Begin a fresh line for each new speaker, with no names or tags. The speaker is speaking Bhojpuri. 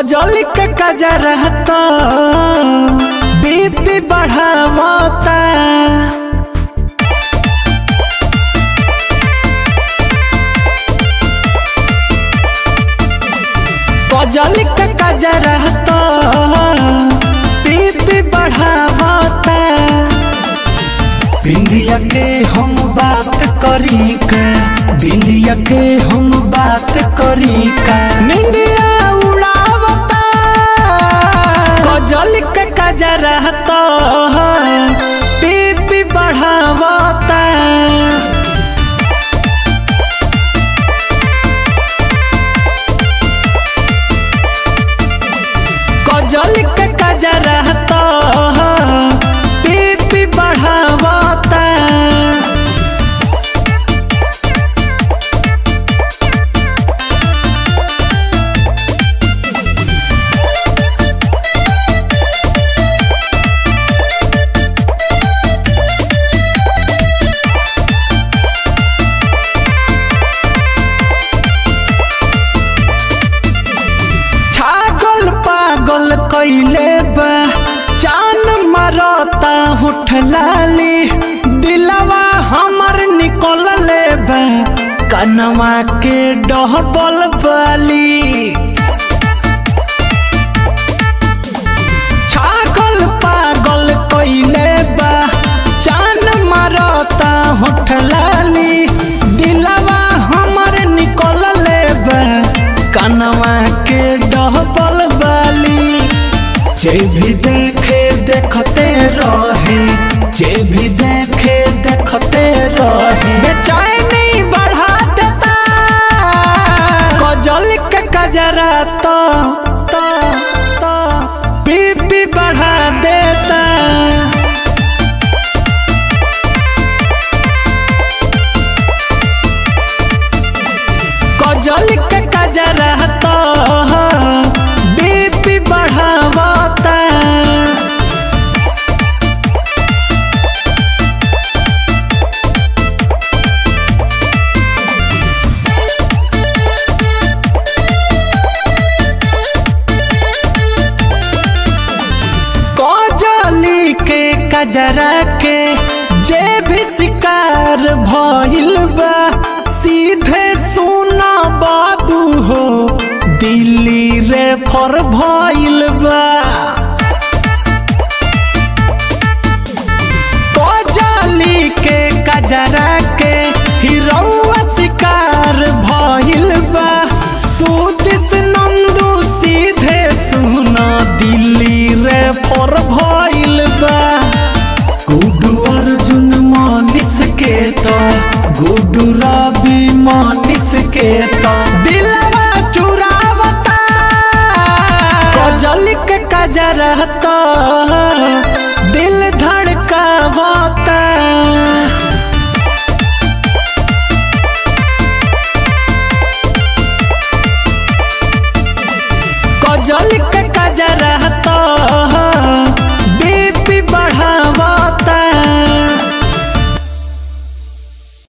कजल के कजरा तो बीपी बढ़ावता कजल के कजरा तो बीपी बढ़ावता बिंदिया के हम बात करी का बिंदिया के हम बात करी का निंदिया उड़ावता कजल के कजरा तो बीपी बढ़ावता कजल के कजरा तो बीपी बढ़ावता छागल पागल कैले बा जान मारता उठलाली दिलवा हमर निकल ले बा कनवा के डहबल बाली छागल पागल कैले बा जान मारता उठलाली दिलवा हमर निकल ले बा कनवा के डहबल बाली जे भी देखे देखते रहे जे भी देखे देखते रहे बेचैनी बढ़ा देता कजल के कजरा तो तो तो बीपी बढ़ा देता कजल के कजरा तो बीपी बढ़ावता कजली के कजरा के जे भी शिकार भइल बा सीधे सुना बाबू हो दिल्ली रे फर भइल बा कजली के कजरा के हिरौआ शिकार भइल बा सुदिस नंदू सीधे सुना दिल्ली रे फर भइल बा गुडू अर्जुन मानिस के तो गुडू रवि मानिस के तो दिलवा चुरावता कजल के कजरा तो